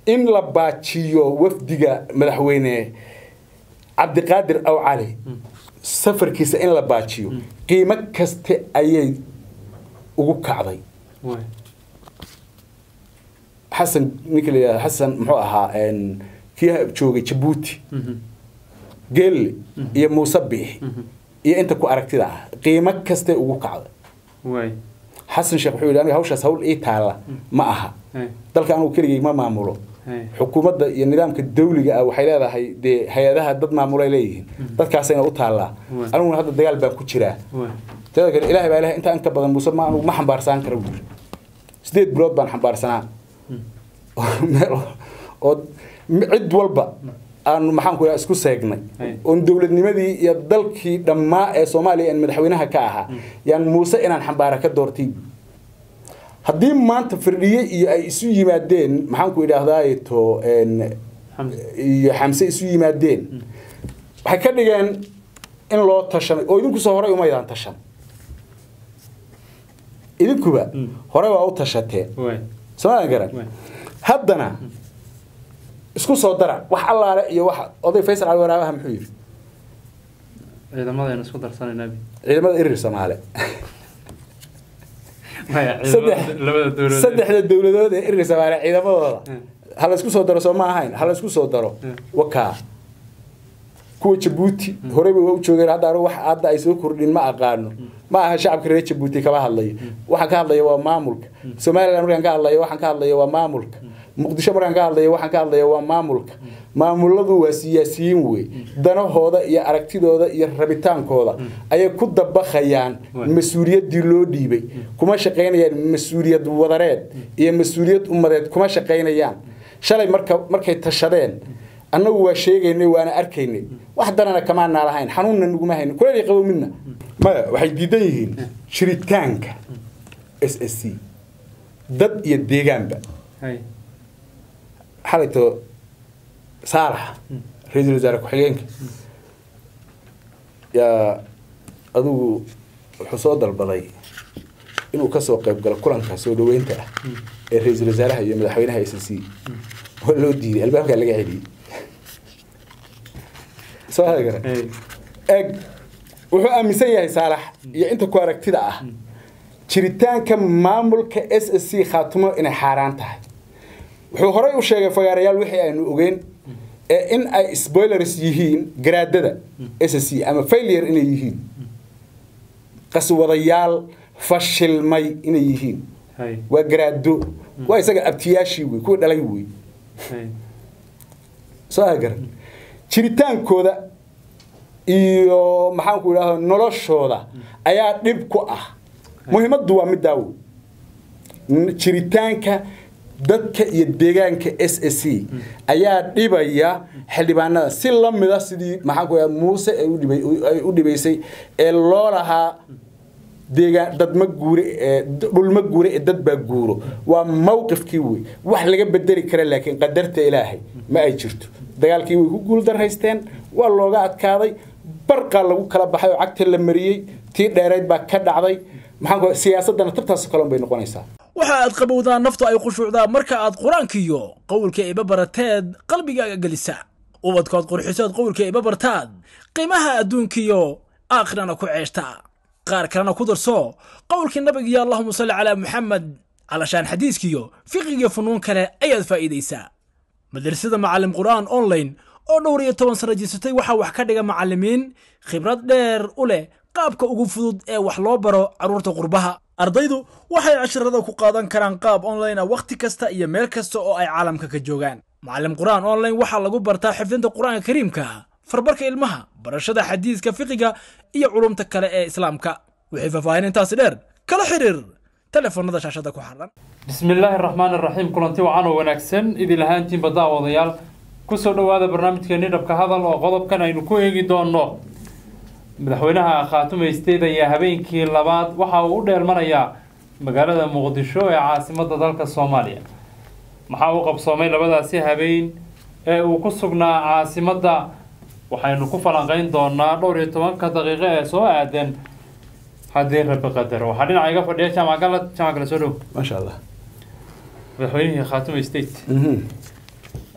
in la baajiyo wafdiga madaxweyne cabdiqaadir aw cali safarkiisa in la baajiyo qiimo kaste ayay ugu kacday waay xasan ninka la yidhahdo xasan muxuu ahaa een, kii joogay jabuuti geelle iyo muuse biixi iyo inta ku aragtida ah qiimo kastay ugu kacday waay xasan sheekh wuxuu yidhi aniga hawshaas hawl ii taalla ma aha Hey. dalka anugu keligay ma maamulo Hey. xukuumadda iyo nidaamka dawliga ah waxay leedahay dee hay-adaha dad maamulay leeyihiin dadkaasayna u taallaa Waay. aniguna hadda dagaal baan ku jiraa waay teeda kale ilaahay baa ilahay intaa inka badan muuse ma anugu ma xambaarsanaan kara buuri sideed bilood baan xambaarsanaa meel oo cid walba aanu maxaan ku isku seegnay Hey. oon dowladnimadii iyo dalkii dhammaa ee soomaaliya aan madaxweynaha ka ahaa yaan muuse inaan xambaara ka doortay haddii maanta firdhiye iyo ay isu yimaadeen maxaan ku idhaahdaay to een, xamse iyo xamse isu yimaadeen waxay ka dhigeen in loo tashanay oo idinku soo horay umaydaan tashan idinkuba Mm. hore waa u tashateen waay somaa garan waay haddana isku soo dara wax allaale iyo wax oday faysal cali waraabaha muxuu yidhi ciidamadaynu isku darsanayna abi ciidamada irir soomaale maya saddex ciidamada labada dowladood saddexda dowladood ee irir soomaale ciidamadooda Mm. ha la isku soo daro soo ma ahayn ha la isku soo daro Mm. wakaa kuwa jabuuti horeyba waa u joogeen hadda anigu wax hadda ay soo kordhin ma aqaano ma aha shacabka reer jabuuti kama hadlayo waxaan ka hadlaya waa maamulka somaliland markaan ka hadlayo waxaan ka hadlaya waa maamulka muqdisho markaan ka hadlayo waxaan ka hadlaya waa maamulka maamuladu waa siyaasiyiin wey danahooda iyo aragtidooda iyo rabitaankooda ayay ku dabaqayaan Waay. mas-uuliyaddii loo dhiibay kuma shaqaynayaan mas-uuliyad wadareed iyo mas-uuliyad ummadeed kuma shaqaynayaan shalay marka markay tashadeen annagu waa sheegaynay waana arkaynay wax danana kamaanaa lahayn xanuunna naguma haynin kuleel qabo midna maya waxay diidan yihiin jiritaanka s s c dad iyo deegaanba hay xalayto saalax ra-iisul wasaare ku-xigeenka yaa adigu wuxuu soo dalbaday inuu kasoo qayb galo kulanka soo dhaweynta ah ee ra-iisul wasaaraha iyo madaxweynaha s c waa loo diiday albaabkaa laga celiyey soo hagara hay eg wuxuu aaminsan yahay saalax iyo inta ku aragtida ah jiritaanka maamulka s s c khaatumo inay xaaraan tahay wuxuu horey u sheegay fagaarayaal wixii aynu ogeyn ee in ay spoilers yihiin garaadada s s c ama failure inay yihiin qaswadayaal fashilmay inay yihiin hay waa garaado waa isaga abtiyaashii wey kuwa dhalay wey hay soo hagaran jiritaankooda iyo maxaanku idhahda noloshooda ayaa dhib ku ah muhiimaddu waa middaa wey N- jiritaanka dadka iyo deegaanka s s c ayaa dhibaya xildhibaanada si la mida sidii maxaanku idhahda muuse ay u dhibay- ay u dhibaysay ee loo lahaa deegaan dad ma guure ee dhul ma guure ee dad baa guuro waa mawqifkii wey wax laga bedeli kara laakiin qadarta ilaahay ma ay jirto dagaalkii way ku guuldarraysteen waa looga adkaaday barqaa lagu kala baxay oo cagta la mariyey tii dheerayd baa ka dhacday maxaan ku siyaasaddana tabtaas kale bay noqonaysaa waxa aad qabowdaa naftu ay khushuucdaa marka aad qur-aankiyo qowlka iba barateed qalbigaaga gelisa ubadkood qurxisood qowlka iba bartaad qiimaha adduunkiyo aakhirana ku ceeshta qaar kalena ku darso qowlkii nabigiyo allahuma salli calaa muxamed calashaan xadiiskiyo fiqigiyo funuun kale ayaad faa'iidaysaa madrasada macallim qur'aan online oo dhowr iyo toban sano jirsatay waxaa wax ka dhiga macallimiin khibrad dheer u leh qaabka ugu fudud ee wax loo baro carruurta qurbaha ardaydu waxay casharada ku qaadan karaan qaab online ah wakhti kasta iyo meel kasta oo ay caalamka ka joogaan macallim qur'aan online waxaa lagu bartaa xifdinta qur'aanka kariimka farbarka ilmaha barashada xadiiska fiqiga iyo culumta kale ee islaamka wixii faahfaahin intaasi dheer kala xiriir telefoonada shaashada ku xaran bismi illaahi araxmaan araxiim kulanti wacan oo wanaagsan idil ahaantiinba daawadayaal kusoo dhowaada barnaamijkeeni dhabka hadal oo qodobkan aynu ku eegi doonno madaxweynaha khaatume state ayaa habeenkii labaad waxa uu u dheelmanayaa magaalada muqdisho ee caasimadda dalka soomaaliya maxaa u qabsoomay labadaasi habeen ee uu ku sugnaa caasimadda waxaynu ku falanqeyn doonaa dhowr iyo tobanka daqiiqo ee soo aadan haddii rabi qadar waxaa dhinaca iga fadhiya jaamac galad jaamac gala soo dhow maasha allah madaxweynihii khaatume state Mhm.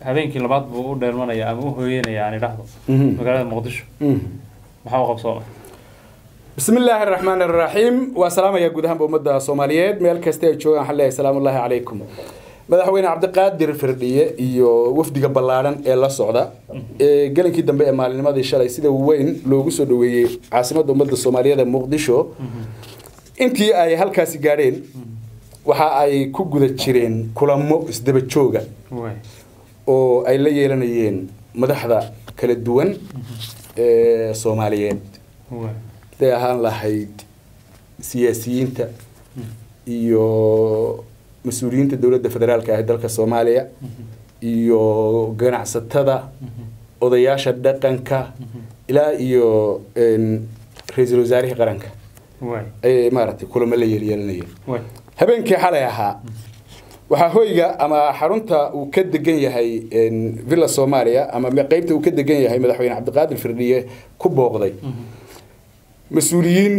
habeenkii labaad buu u dheelmanaya ama u hooyanaya aan idhaahdo Mhm. magaalada muqdisho Mhm. maxaa u qabsoomay بسم الله الرحمن الرحيم وسلام يا جودهم بمدة صوماليات ميل كاستي جوان حلا سلام الله عليكم madaxweyne cabdiqaadir firdhiye iyo wafdiga ballaaran ee la socda ee gelinkii dambe ee maalinimadii shalay sida weyn loogu soo dhaweeyey caasimadda ummadda soomaaliyeed ee muqdisho intii ay halkaasi gaadheen waxa ay ku guda jireen kulamo isdaba jooga waay oo ay la yeelanayeen madaxda kala duwan ee soomaaliyeed waay haday ahaan lahayd siyaasiyiinta iyo mas-uuliyiinta dowladda federaalka ah ee dalka soomaaliya iyo ganacsatada odayaasha dhaqanka ilaa iyo een, ra-iisul wasaarihii qaranka waay ayay maaragtay kulamo la yeelyeelanayeen waay habeenkii xalay ahaa waxaa hoyga ama xarunta uu ka degan yahay een, villa soomaaliya ama me- qeybta uu ka degan yahay madaxweyne cabdiqaadir firdhiye ku booqday mas-uuliyiin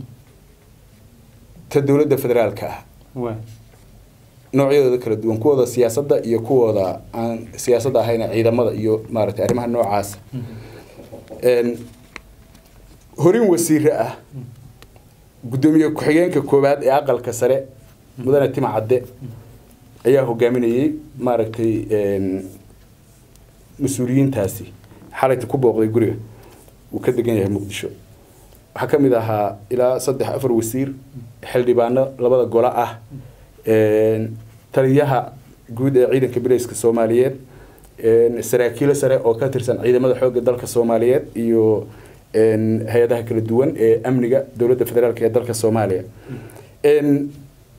ta dowladda federaalka ah waay noocyadooda kala duwan kuwooda siyaasadda iyo kuwooda aan siyaasadda ahayn ee ciidamada iyo maaragtay arrimaha noocaasa Een, horin wasiire ah guddoomiye ku-xigeenka koowaad ee aqalka sare mudane tima cadde ayaa hogaaminayey maaragtay een, mas-uuliyiintaasi xalayta ku booqday guriga uu ka degan yahay muqdisho waxaa ka mid ahaa ilaa saddex afar wasiir xildhibaano labada golo ah een, taliyaha guud ee ciidanka bileyska soomaaliyeed een, saraakiilo sare oo ka tirsan ciidamada xoogga dalka soomaaliyeed iyo een, hay-adaha kala duwan ee amniga dowladda federaalk ee dalka soomaaliya Een,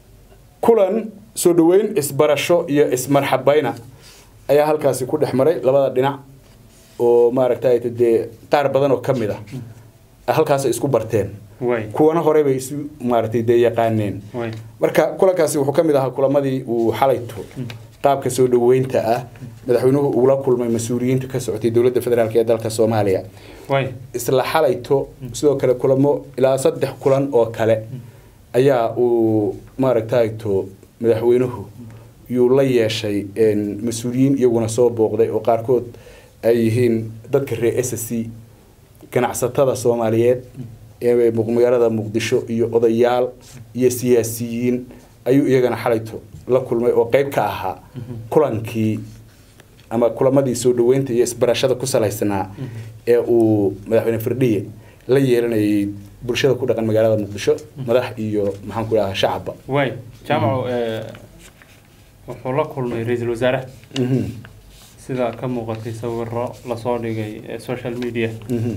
kulan soo dhaweyn isbarasho iyo ismarxabayna ayaa halkaasi ku dhex maray labada dhinac oo maaragtay dee qaar badan oo ka mid ah halkaas ay isku barteen waay kuwana hore bay isu maaragtay dee yaqaaneen waay marka kulankaasi wuxuu ka mid ahaa kulamadii uu xalayto qaabka soo dhaweynta ah madaxweynuhu ula kulmay mas-uuliyiinta ka socotay dowladda federaalk ee dalka soomaaliya waay isla xalayto sidoo kale kulamo ilaa saddex kulan oo kale ayaa uu maaragtayto madaxweynuhu yuu la yeeshay een, mas-uuliyiin iyaguna soo booqday oo qaarkood ay yihiin dadka reer s c ganacsatada soomaaliyeed ee muq- magaalada muqdisho iyo odayaal iyo siyaasiyiin ayuu iyagana xalayto la kulmay oo qeyb ka ahaa kulankii ama kulamadii soo dhaweynta iyo isbarashada ku salaysnaa ee uu madaxweyne firdhiye la yeelanayay bulshada ku dhaqan magaalada muqdisho madax iyo maxaan ku dhahaa shacabba waay jaamacu eh, wuxuu la kulmay ra-iisul wasaaraha Mhm, sida ka muuqatay sawiro lasoo dhigay ee social media mhm.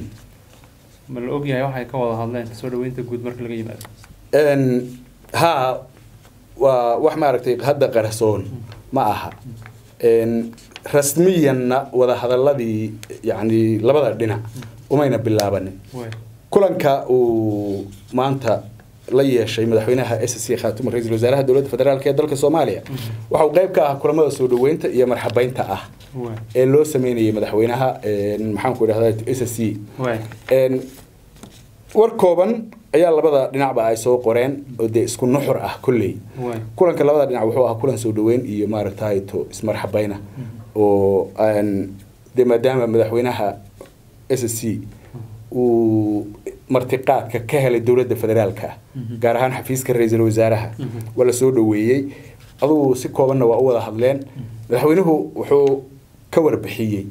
ma la ogyahay waxay ka wada hadleen soo dhaweynta guud marka laga yimaado Een, haa waa wax maaragtay hadda qarsoon ma aha Een, rasmiyanna wada hadaladii yani labada dhinac umayna bilaabanin waay kulanka uu maanta la yeeshay madaxweynaha s c khaatuma ra-iisul wasaaraha dowladda federaalk ee dalka soomaaliya waxa uu qayb ka ah kulamada soo dhaweynta iyo marxabeynta ah waay ee loo sameynayay madaxweynaha een, maxaan ku idhahdaa s c waay Een, war kooban ayaa labada dhinacba ay soo qoreen oo dee isku nuxur ah kolley waay kulanka labada dhinac wuxuu ahaa kulan soo dhaweyn iyo maaragtay to ismarxabayna oo aan dee maadaama madaxweynaha s c uu martiqaadka ka helay dowladda federaalka gaar ahaan xafiiska ra-iisul wasaaraha waa la soo dhaweeyey adugu si koobanna waa u wada hadleen madaxweynuhu wuxuu ka warbixiyey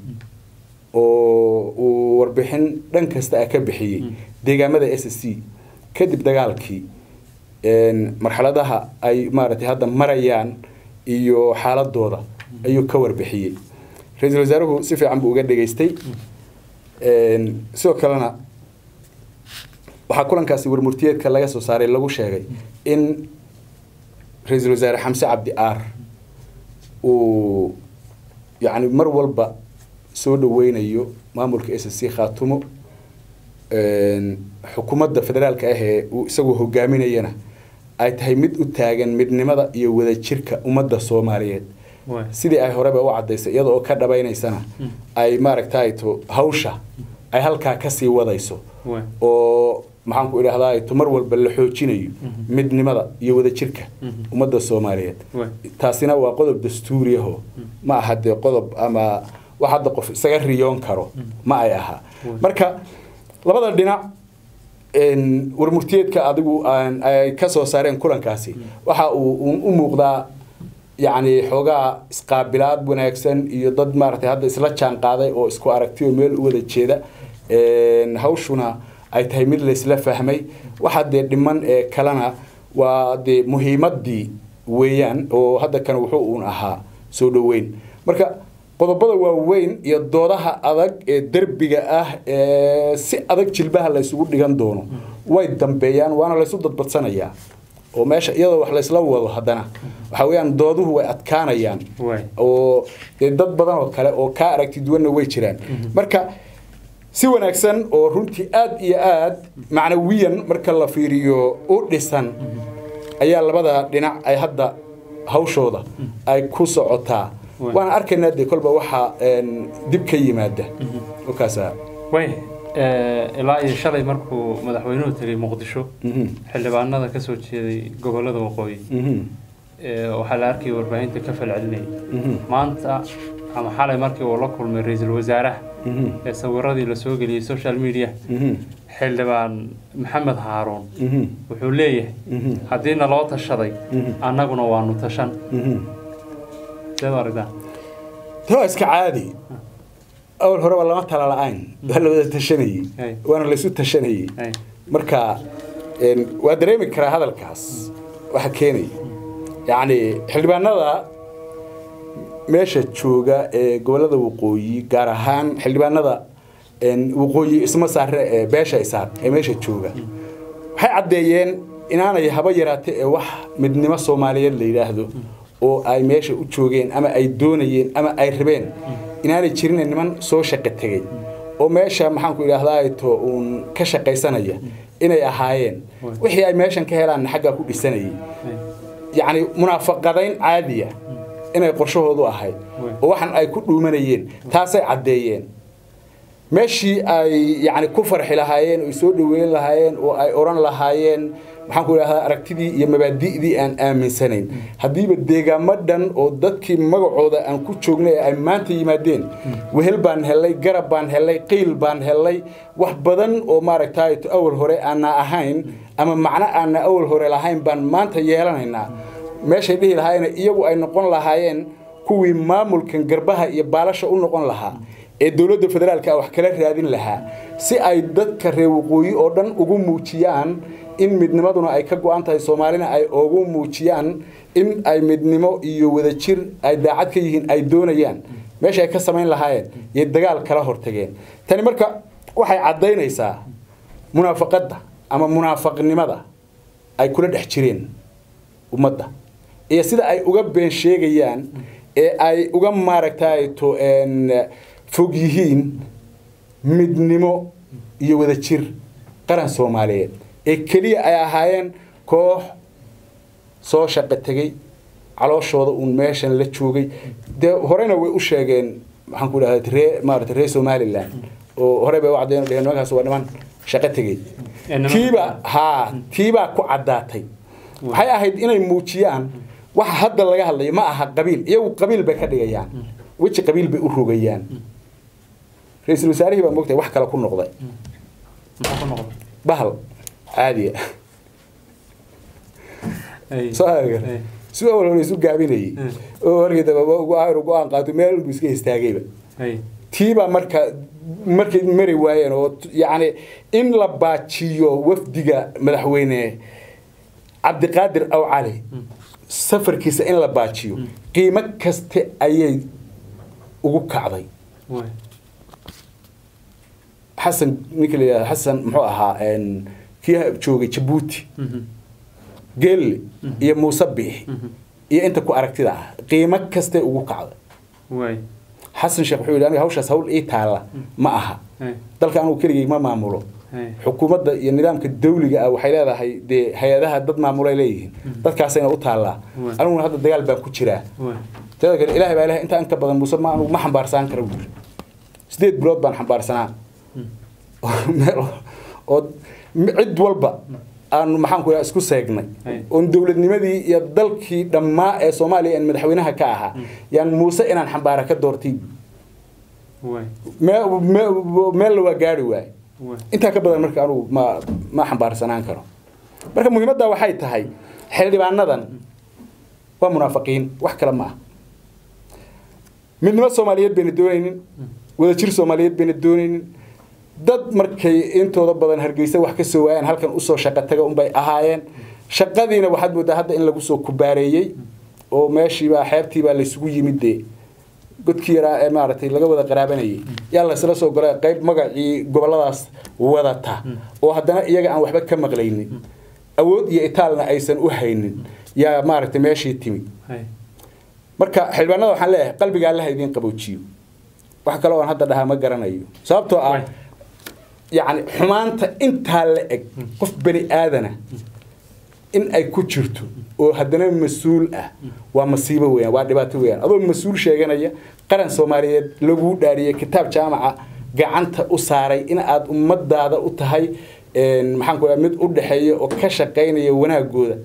oo uu warbixin dhan kasta ah ka bixiyey deegaamada s c kadib dagaalkii een, marxaladaha ay maaragtay hadda marayaan iyo xaaladooda ayuu ka warbixiyey ra-iisul wasaaruhu si fiican buu uga dhageystay Een, sidoo kalena waxaa kulankaasi warmurtiyeedka laga soo saaray lagu sheegay in ra-iisul wasaare xamse cabdi aar uu yacni mar walba soo dhaweynayo maamulka s c khaatumo een, xukuumadda federaalka ah ee uu isagu hogaaminayana ay tahay mid u taagan midnimada iyo wadajirka ummadda soomaaliyeed waay sidii ay horeba u cadaysay iyada oo ka dhabaynaysana ay maaragtay to hawsha ay halkaa kasii wadayso waay oo maxaan ku idhahdaa to mar walba la xoojinayo midnimada iyo wadajirka ummadda soomaaliyeed Waay. taasina waa qodob dastuuriyaho ma aha dee qodob ama wax hadda qof isaga riyoon karo ma ay aha marka labada dhinac een, warmurtiyeedka adigu aan- ay ka soo saareen kulankaasi waxa uu uun u muuqdaa yacni xoogaa isqaabilaad wanaagsan iyo dad maaragtay hadda isla jaan qaaday oo isku aragti oo meel u wada jeeda Een, hawshuna ay tahay mid laysla fahmay waxa dee dhiman ee kalena waa dee muhiimadii weeyaan oo hadda kan wuxuu uun ahaa soo dhoweyn marka qodobada waaweyn iyo doodaha adag ee derbiga ah ee si adag jilbaha laysugu dhigan doono way dambeeyaan waana laysu dadbadsanayaa oo meesha iyadoo wax laysla wado haddana waxa weeyaan dooduhu way adkaanayaan Waay. oo dee dad badan oo kale oo kaa aragti duwanna way jiraan marka si wanaagsan oo runtii aad iyo aad macnawiyan marka la fiiriyo u dhisan ayaa labada dhinac ay hadda hawshooda ay ku socotaa Waay. waan arkaynaa dee kolba waxaa een, dib ka yimaada okaasa way eh, ilaa iyo shalay markuu madaxweynuhu tegay muqdisho Mhm. xildhibaanada ka soo jeeday gobollada waqooyi Mhm. eh, waxaa la arkayay warbaahinta ka falcelinayay Mhm. maanta ama xalay markii uu la kulmay ra-iisul wasaaraha Mhm. ee sawiradii la soo geliyey social media Mhm. xildhibaan maxamed haaruun Mhm. wuxuu leeyahay Mhm. haddiina loo tashaday Mhm. annaguna waanu tashan Mhm. seed u aragtaa Tee waa iska caadi awal horeba lama tala la-ayn waa la wada tashanayey Hay. waana laysu tashanayey Hay. marka een, waa dareemi karaa hadalkaas waxa keenaya yacni xildhibaanada meesha jooga ee gobollada waqooyi gaar ahaan xildhibaanada een, waqooyi isma saare ee beesha isaar ee meesha jooga waxay caddeeyeen inaanay haba yaraate ee wax midnimo soomaaliyeed la yidhaahdo oo ay meesha u joogeen ama ay doonayeen ama ay rabeen inaanay jirin niman soo shaqo tegey oo meesha maxaanku idhahdaa to uun ka shaqaysanaya inay ahaayeen wixii ay meeshan ka helaanna xaggaa ku dhisanayay Hay. yacni munaafaqadayn caadiya inay qorshahoodu ahayd oo waxan ay ku dhuumanayeen taasay caddeeyeen meeshii ay yacni ku farxi lahaayeen oo ay soo dhoweyn lahaayeen oo ay odhan lahaayeen maxaan ku idhahdaa aragtidii iyo mabaadi'dii aan aaminsanayn haddiiba deegaamo dhan oo dadkii magacooda aan ku joognay ay maanta yimaadeen wehel baan helay garab baan helay qiil baan helay wax badan oo maaragtay awal hore aana ahayn ama macno aana awal hore lahayn baan maanta yeelanaynaa meeshay dhihi lahaayeen iyagu ay noqon lahaayeen kuwii maamulkan garbaha iyo baalasha u noqon lahaa ee dowladda federaalka wax kala raadin lahaa si ay dadka reer waqooyi oo dhan ugu muujiyaan in midnimaduna ay ka go-an tahay soomaalina ay ugu muujiyaan in ay midnimo iyo wadajir ay daacad ka yihiin ay doonayaan meesha ay ka samayn lahaayeen iyo dagaal kala hortageen tani marka waxay caddaynaysaa munaafaqadda ama munaafaqnimada ay kula dhex jireen ummadda iyo sida ay uga been sheegayaan ee ay uga maaragtay to een, fog yihiin midnimo iyo wadajir qaran soomaaliyeed ee keliya ay ahaayeen koox soo shaqo tegey calooshooda uun meeshan la joogay dee horena way u sheegeen maxaan ku idhahda ree maarata reer somaliland oo hore bay u caddeyn dheheen nimankaas waa niman shaqo tegey Ee, niman- tiiba haa tiibaa ku caddaatay waxay ahayd inay muujiyaan waxa hadda laga hadlayo ma aha qabiil iyagu qabiil bay ka dhigayaan weji qabiil bay u rogayaan ra-iisul wasaarihii baa moogtahay wax kale ku noqday maxaa ku noqday bahal caadiya Hay. soo hagar Hay. si awal hore isu gaabinayay Mm. oo horgii daba ugu ayr go-aan qaato meel buu iska istaagayba Hay. tiibaa marka markay mari waayeen oo t- yacni in la baajiyo wafdiga madaxweyne cabdiqaadir aw cali safarkiisa in la baajiyo qiimo kaste ayay ugu kacday Waay. xasan ninka la yidhahdo xasan muxuu ahaa een, kii joogay jabuuti Mhm. geelle iyo muuse biix iyo inta ku aragtida ah qiimo kaste ugu kacday Waay. xasan sheekh wuxuu yidhi aniga hawshaas hawl ii taalla ma aha Hay. dalka anugu keligay ma maamulo Hay. xukuumadda iyo nidaamka dawliga ah waxay leedahay dee hay-adaha dad maamulay leeyihiin dadkaasayna u taallaa Waay. aniguna hadda dagaal baan ku jiraa Waay. teeda kale ilaahay baa ilahay intaa inka badan muuse ma anugu ma xambaarsaan kara buuri sideed bilood baan xambaarsanaa meel oo m- cid walba aanu maxaan ku isku seegnay Hay. oon dowladnimadii iyo dalkii dhammaa ee soomaaliya aan madaxweynaha ka ahaa yaan muuse inaan xambaara ka doortay waay mee- mee- meella waa gaari waaye waay intaa ka badan marka anugu ma ma xambaarsanaan karo marka muhiimadda waxay tahay xildhibaanadan waa munaafiqiin wax kale ma ah midnimo soomaaliyeed bayna doonaynin wadajir soomaaliyeed bayna doonaynin dad markay intooda badan hargeysa wax ka soo waayaan halkan usoo shaqo taga unbay ahaayeen shaqadiina waxaad moodaa hadda in lagu soo kubaareeyey oo meeshiibaa xeebtiibaa laysugu yimid dee godkii yaraa ee maaragtay laga wada qaraabanayay yaa laysla soo golay qayb magacii goboladaas wadata oo haddana iyaga aan waxba ka maqlaynin awood iyo itaalna aysan u haynin yaa maaragtay meeshii timid hay marka xildhibaanada waxaan leeyahay qalbiga allaha idiin qaboojiyo wax kale oon hadda dhahaa ma garanayo sababtoo ah Waay. yacni xumaanta intaa la eg qof bani aadana in ay ku jirto oo haddana mas-uul ah waa masiibo weeyaan waa dhibaato weeyaan adoo mas-uul sheeganaya qaran soomaaliyeed laguu dhaariyey kitaab jaamaca gacanta u saaray in aad ummadaada u tahay een, maxaan ku dhaha mid u dhexeeya oo ka shaqaynaya wanaagooda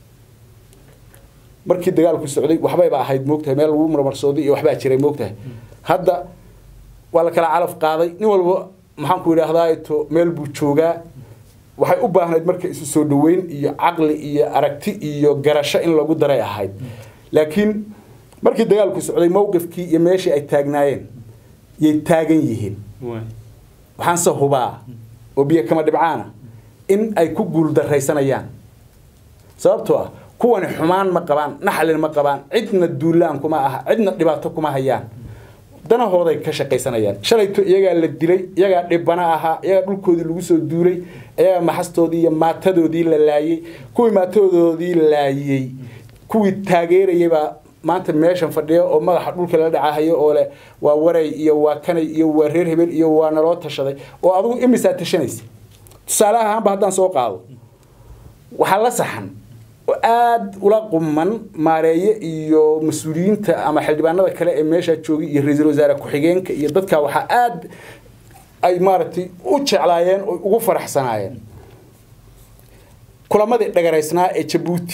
markii dagaalku socday waxbayba ahayd moogtahay meel lagu marmarsooday iyo waxbaa jiray moogtahay hadda waa la kala calaf qaaday nin walba maxaan ku idhaahdaa to meel buu joogaa waxay u baahnayd marka isu soo dhaweyn iyo caqli iyo aragti iyo garasho in lagu daray ahayd laakiin markii dagaalku socday mowqifkii iyo meeshii ay taagnaayeen yay taagan yihiin waay waxaanse hubaa oo biyo kama dhibcaana in ay ku guuldaraysanayaan sababtoo ah kuwani xumaan ma qabaan naxlin ma qabaan cidna duulaan kuma aha cidna dhibaato kuma hayaan danahooday ka shaqaysanayaan shalayto iyagaa la dilay iyagaa dhibana ahaa iyagaa dhulkoodii lagu soo duulay iyagaa maxastoodii iyo maatadoodii la laayey kuwii maatadoodii laayey kuwii taageerayay baa maanta meeshan fadhiya oo madaxa dhulka la dhacahayo oo leh waa waray iyo waa kanay iyo waa reer hebel iyo waa naloo tashaday oo adigu imisaa tashanaysa tusaale ahaanba haddaan soo qaado waxaa la saxan oo aada ula quman maareeye iyo mas-uuliyiinta ama xildhibaanada kale ee meeshaa joogay iyo ra-iisul wasaare ku-xigeenka iyo dadka waxaa aada ay maaragtay u jeclaayeen oo ugu faraxsanaayeen kulamadii dhagaraysnaa ee jabuuti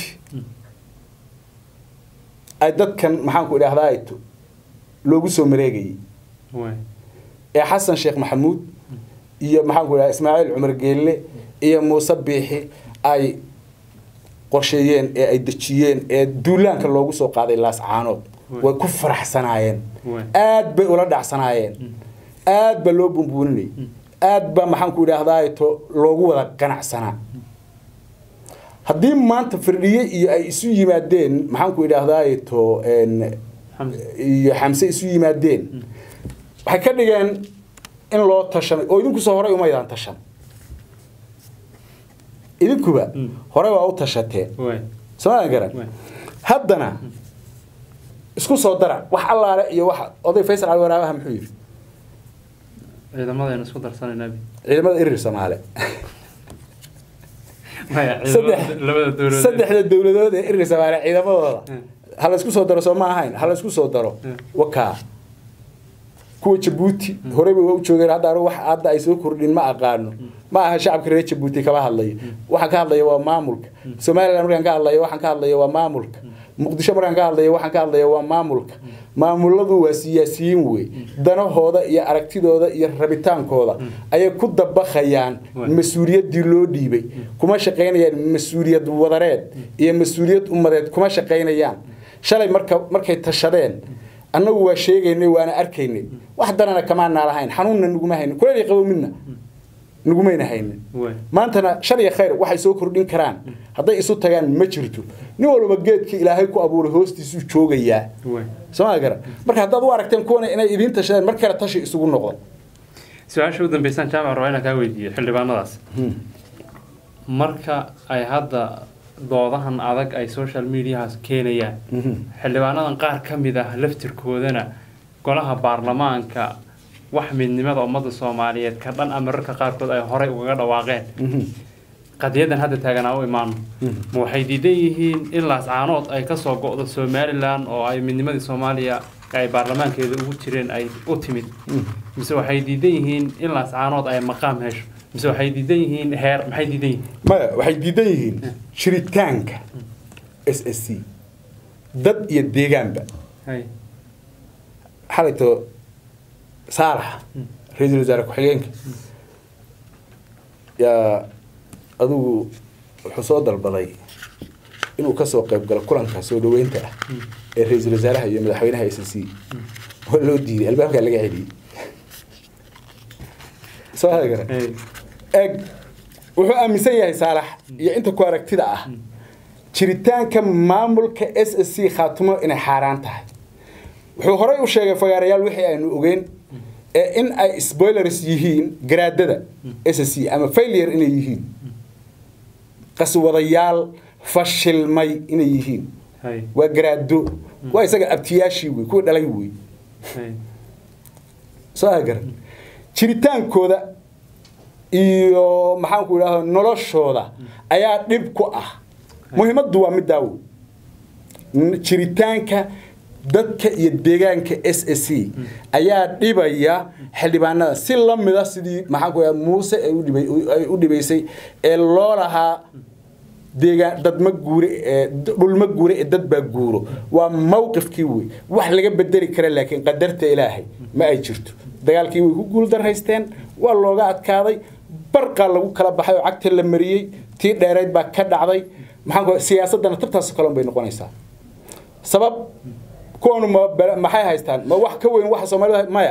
ay dadkan maxaanku idhaahdaa ito loogu soo mareegayay waay ee xasan sheekh maxamuud iyo maxaanku idhaha ismaaciil cumar geelle iyo muuse biixi ay qorsheeyeen ee ay dejiyeen ee duulaanka loogu soo qaaday laas caanood way ku faraxsanaayeen Waay. aad bay ula dhacsanaayeen aad baa loo bumbuuninayay aad baa maxaanku idhaahdaa to loogu wada ganacsanaa haddii maanta firdhiye iyo ay isu yimaadeen maxaanku idhaahdaa to een, xamse iyo xamse isu yimaadeen waxay ka dhigeen in loo tashanay oo idinku soo horay umaydaan tashan idinkuba Mm. hore waa u tashateen waay somaa garan waay haddana isku soo dara wax allaale iyo wax oday faysal cali waraabaha muxuu yidhi ciidamadaynu isku darsanayna bi ciidamada irir soomaale maya Saddex- ciidamada labada dowladood saddexda dowladood ee irir soomaale ciidamadooda Mm. ha la isku soo daro soo ma ahayn ha la isku soo daro Mm. wakaa kuwa jabuuti horeyba waa u joogeen hadda anigu wax hadda ay soo kordhin ma aqaano ma aha shacabka reer jabuuti kama hadlayo waxaan ka hadlaya waa maamulka somaliland markaan ka hadlayo waxaan ka hadlaya waa maamulka muqdisho markaan ka hadlayo waxaan ka hadlaya waa maamulka maamuladu waa siyaasiyiin wey danahooda iyo aragtidooda iyo rabitaankooda ayay ku dabaqayaan Waay. mas-uuliyaddii loo dhiibay kuma shaqaynayaan mas-uuliyad wadareed iyo mas-uuliyad ummadeed kuma shaqaynayaan shalay marka markay tashadeen annagu waa sheegaynay waana arkaynay wax danana kamaanaa lahayn xanuunna naguma haynin kuleel iyo qabow midna nagumayna haynin waay maantana shar iyo khayr waxay soo kordhin karaan hadday isu tagaan ma jirto nin walba geedka ilaahay ku abuuray hoostiisuu joogayaa waay sooma garan marka haddaad u aragteen kuwana inay idiin tashadeen mar kale tashi isugu noqdo su-aasha u dambeysaan jaamac rabaa inaan kaa weydiiyo xildhibaanadaas marka ay hadda doodahan adag ay social mediahaas keenayaan xildhibaanadan qaar ka mid ah laftirkoodana golaha baarlamaanka wax midnimada ummadda soomaaliyeed ka dhan a mararka qaarkood ay horey ugaga dhawaaqeen qadiyadan hadda taaganaa u imaano ma waxay diidan yihiin in laascaanood ay kasoo go'do somalilan oo ay midnimadii soomaaliya ay baarlamaankeeda ugu jireen ay u timid mise waxay diidan yihiin in laascaanood ay maqaam hesho mise waxay diidan yihiin heer maxay diidan yihiin maya waxay diidan yihiin jiritaanka s s c dad iyo deegaanba hay xalayto saalax ra-iisul wasaare ku-xigeenka yaa adigu wuxuu soo dalbaday inuu kasoo qayb galo kulanka soo dhaweynta ah ee ra-iisul wasaaraha iyo madaxweynaha s c waa loo diiday albaabkaa laga celiyey soo hada gara hay eg wuxuu aaminsan yahay saalax iyo inta ku aragtida ah jiritaanka maamulka s s c khaatumo inay xaaraan tahay wuxuu horey u sheegay fagaarayaal wixii aynu ogeyn ee in ay spoilers yihiin garaadada s s c ama failure inay yihiin qaswadayaal fashilmay inay yihiin hay waa garaado waa isaga abtiyaashii wey kuwa dhalay wey hay soo agaran jiritaankooda iyo maxaanku idhahda noloshooda ayaa dhib ku ah muhiimaddu waa middaa wey N- jiritaanka dadka iyo deegaanka s s c ayaa dhibaya xildhibaanada si la mida sidii maxaanku idhahda muuse ay u dhibay- ay u dhibaysay ee loo lahaa deegaan dad ma guure ee dhul ma guure ee dad baa guuro waa mawqifkii wey wax laga bedeli kara laakiin qadarta ilaahay ma ay jirto dagaalkii way ku guuldaraysteen waa looga adkaaday barqaa lagu kala baxay oo cagta la mariyey tii dheerayd baa ka dhacday maxaan ku siyaasadana tabtaas kale bay noqonaysaa sabab kuwanu ma bala- maxay haystaan ma wax ka weyn waxa soomaalida maya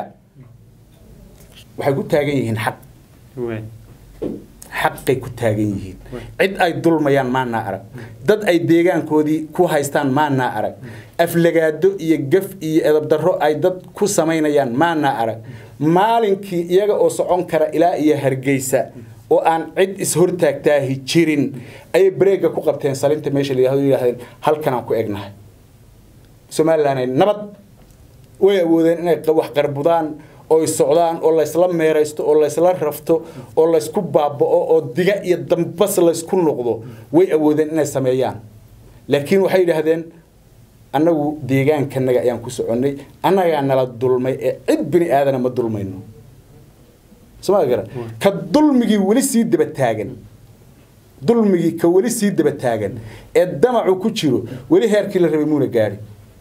waxay ku taagan yihiin xaq way xaqay ku taagan yihiin cid ay dulmayaan maanaa arag dad ay deegaankoodii ku haystaan maanaa arag aflagaado iyo gaf iyo edabdarro ay dad ku samaynayaan maanaa arag maalinkii iyaga oo socon kara ilaa iyo hargeysa oo aan cid ishortaagtaahi jirin ayay bareega ku qabteen salinta meesha la yidhahdo yidhahdeen halkanaan ku egnahay somalilan ay nabad way awoodeen inay qa- wax qarbudaan oo ay socdaan oo laysla meeraysto oo laysla rafto oo laysku baaba'o oo diga iyo dambas laysku noqdo way awoodeen inay sameeyaan laakiin waxay yidhaahdeen annagu deegaankanaga ayaan ku soconnay annagaa nala dulmay ee cid bini aadana ma dulmayno soma garan ka dulmigii weli sii daba taagan dulmigii ka weli sii daba taagan ee damacu ku jiro weli heerkii la rabay muuna gaadhi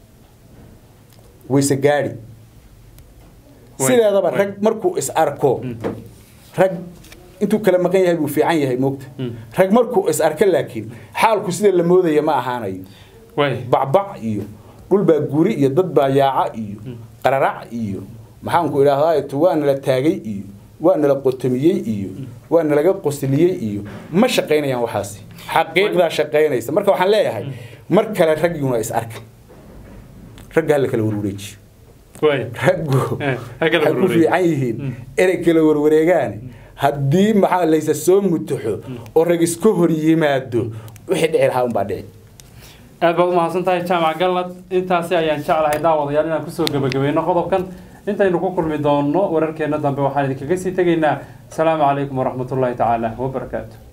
wayse gaadhi Way- sideedaba way. rag markuu is arko rag intuu kala maqan yahay buu fiican yahay moogta rag markuu is arko laakiin xaalku sida la moodaya ma ahaanayo way bacbac iyo dhul baa guri iyo dad baa yaaca iyo qararac iyo maxaanku idhaahdaa waa nala taagay iyo waa nala qotomiyey iyo waa nalaga qosliyey iyo ma shaqaynayaan waxaasi xaqiiqdaa shaqaynaysa marka waxaan leeyahay mar kale ragguna is arka ragga hala kala warwareejiyo way raggu Eh, ha kala waxay ku warwareeg. fiican yihiin inay kala warwareegaan haddii maxaa laysa soo mutuxo oo rag iska hor yimaado wixii dhici lahaa unbaa dhici aad baad umahadsan tahay jaamac galnad intaasi ayaan jeclahay daawadayaal inaan kusoo gebagabayno qodobkan intaynu ku kulmi doonno wararkeena dambe waxaan idinkaga sii tegaynaa asalaamu calaykum waraxmatullaahi tacaala wabarakaatu